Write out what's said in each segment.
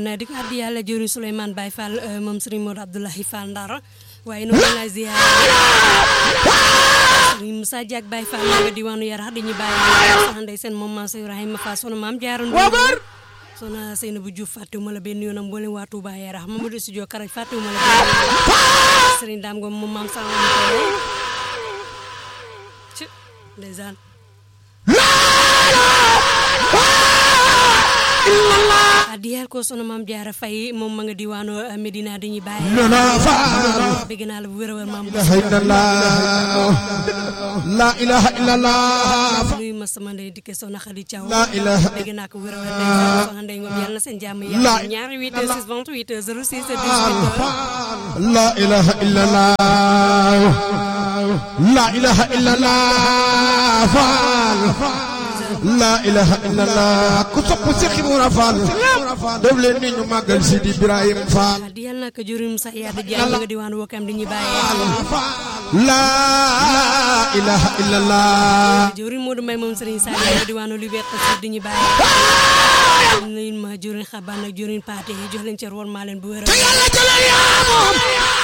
ndeysaan di ko addi yàlla jëriñ Souleymane Baye Fall moom Serigne Modou Abdoulahi Fall Ndar waaye noonu la ziar Serigne Moussa Diak Baye Fall nga diwaanu Yarax di ñu bàyyi sax ndeysaan moom maam Ibrahima Fall sunu maam jaaroon sona Seynabou Diouf fàttewuma la benn yoonam mboolem waa Touba Yarax Mamadou Studio Karaj fàttewuma la benn yoon Serigne Dame Ngom moom maam sama ci ndeysaan adiyal ko sunu maam jaara fay moom ma nga diwaano Medina dañuy bàyyi bëgg naa la bu wér a wér maam la ilaha illallah nuyu ma sama ndey dikke soxna Xadi Thiaw la ilaha bëgg naa ko wér a wér day soxna ndey ngom yàlla na seen jàmm yàlla ñaari 8 6 28 06 18 la ilaha illallah la ilaha illallah faal la ilaha illallah ku sopp Seex Ibra Faal def leen ni ñu màggal Sidi Ibrahim Faal di yàlla naka jurum sax yaa di jaay nga diwaan wokam di ñu bàyyi la ilaha illallah jurum Modou Mbaye moom Serigne Sall nga diwaanu Liberté Sud di ñu bàyyi nuyu ma jurum xaban ak jurum paate jox leen cër woon maa leen bu wér te yàlla jëlal yaa moom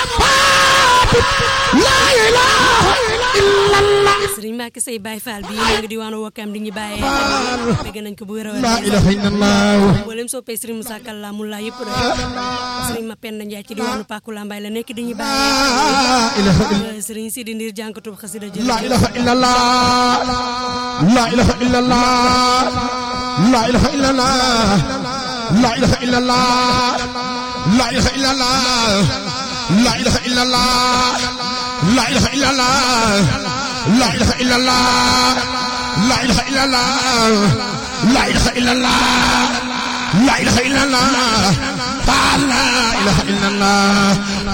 la ilaha illallah Serigne Mbacke Sey Baye Fall bi nga diwaanu wokam di ñu bàyyi bëgg nañ ko bu wér a wér la ilaha illallah mboolem soppee Serigne Moussa Kalla mu laa yëpp rek Serigne Mapenda Ndiaye ci diwaanu Paku Lambaye la nekk di ñu bàyyi la ilaha illallah Serigne Sidi Ndir jànkatub xasida jël la ilaha illallah la ilaha illallah la ilaha illallah la ilaha illallah la ilaha illallah la ilaha illallah la ilaha illallah la ilaha illallah la ilaha illallah la ilaha illallah la ilaha illallah la ilaha illallah